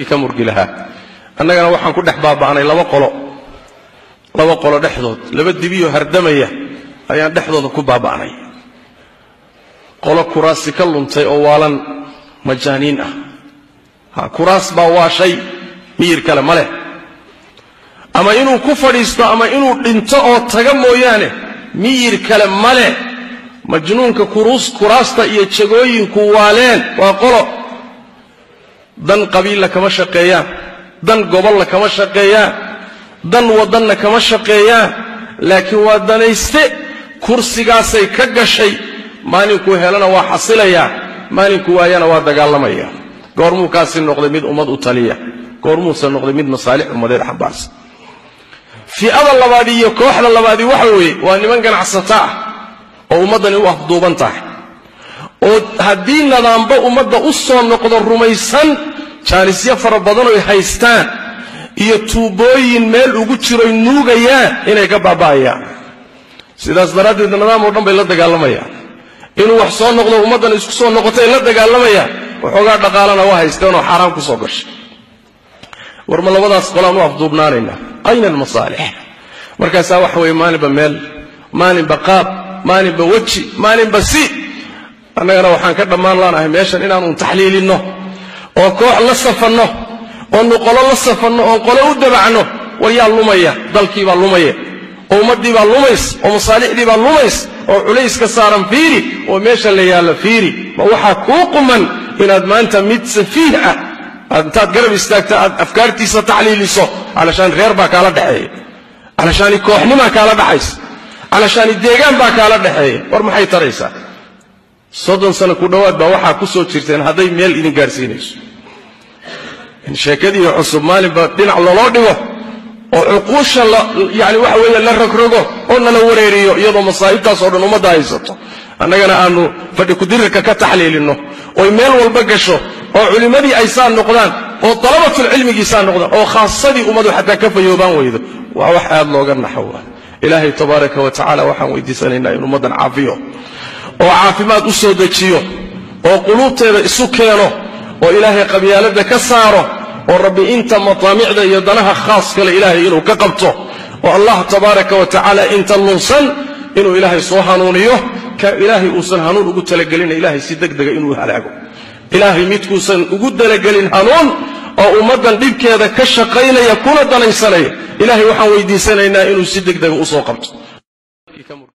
dadkii ka murgi lahaa annagana waxaan ku dhex baaba'nay laba qolo laba qolo dhexdood laba dibiyo hardamaya ayaan dhexdooda ku baaba'nay qolo kuraasi ka luntay oo waalan majaaniin ah ha kuraas baa waa shay miyir kale ma leh ama inuu ku fadhiisto ama inuu dhinto oo taga mooyaane miyir kale ma leh majnuunka kuraasta iyo jagooyinku waaleen waa qolo dan qabiilla kama shaqeeyaan dan gobolla kama shaqeeyaan dan waddanna kama shaqeeyaan laakiin waa danayste kursigaasay ka gashay maalinkuu helana waa xasilayaa maalinkuu waayana waa dagaalamaya goormuu kaasi noqday mid ummad u taliya goormuuse noqday mid masaalix ummadeed xambaarsan fi'ada labaadi iyo kooxda labaadi waxa weeye waa niman ganacsato ah oo ummaddani u afduuban tahay oo haddii nadaamba ummadda u soo noqdo rumaysan jaanisyo fara badan oy haystaan iyo tuubooyin meel ugu jiroy nuugayaan inay ka baaba'ayaan sidaas daraaddeed nidaam oo dhan bay la dagaalamayaan inuu wax soo noqdo ummaddan isku soo noqotay la dagaalamayaan waxoogaa dhaqaalana waa haysteenoo xaaraan ku soo gashay war ma labadaas qolaan u afduubnaanaynaa ayna almasaalix markaasaa waxa weeye maalinba meel maalinba qaab maalinba weji maalinba si annagana waxaan ka dhammaan laanahay meeshan inaanun taxliilinno oo koox la safanno oonu qolo la safanno oon qolo u dabacno war yaa lumaya dalkiibaa lumaya oo ummaddiibaa lumays oo masaalixdiibaa lumays oo culayska saaran fiiri oo meesha la yaallo fiiri ma waxaa kuu quman inaad maanta mid safiih ah aad intaad garab istaagta aad afkaartiisa taxliiliso calashaan reer baa kaala dhexeeya calashaani kooxnimaa kaala dhaxaysa calashaani deegaan baa kaala dhexeeya war maxay taraysaa soddon sano ku dhowaad baa waxaa ku soo jirteen hadday meel idin gaarsiinayso in sheekadii cusub maalinba dhinac loloo dhigo oo cuquusha yani waxa weeye la rogrogo oo nala wareeriyo iyadoo masaa'ibtaas oo dhan ummadda haysato annagana aanu fadhi kudirirka ka taxliilinno oy meel walba gasho oo culimmadii ay saa noqdaan oo dalabatulcilmigii saa noqdaan oo khaasadii ummadu xataa ka fayoobaan weydo waa wax aad looga naxo waa ilaahay tabaaraka wa tacala waxaan weydiisanaynaa in ummaddan caafiyo oo caafimaad u soo dejiyo oo quluubteeda isu keeno oo ilaahay qabyaaladda ka saaro oo rabbi inta mataamicda iyo danaha khaas kale ilaahay inuu ka qabto oo allah tabaaraka wa tacaala inta lunsan inuu ilaahay soo hanuuniyo ka ilaahay uusan hanuun ugu talagelina ilaahay si deg dega inuu halaago ilaahay midkuusan ugu talagelin hanuun oo ummaddan dhibkeeda ka shaqaynaya kuna danaysanaya ilaahay waxaan weydiisanaynaa inuu si deg dega usoo qabto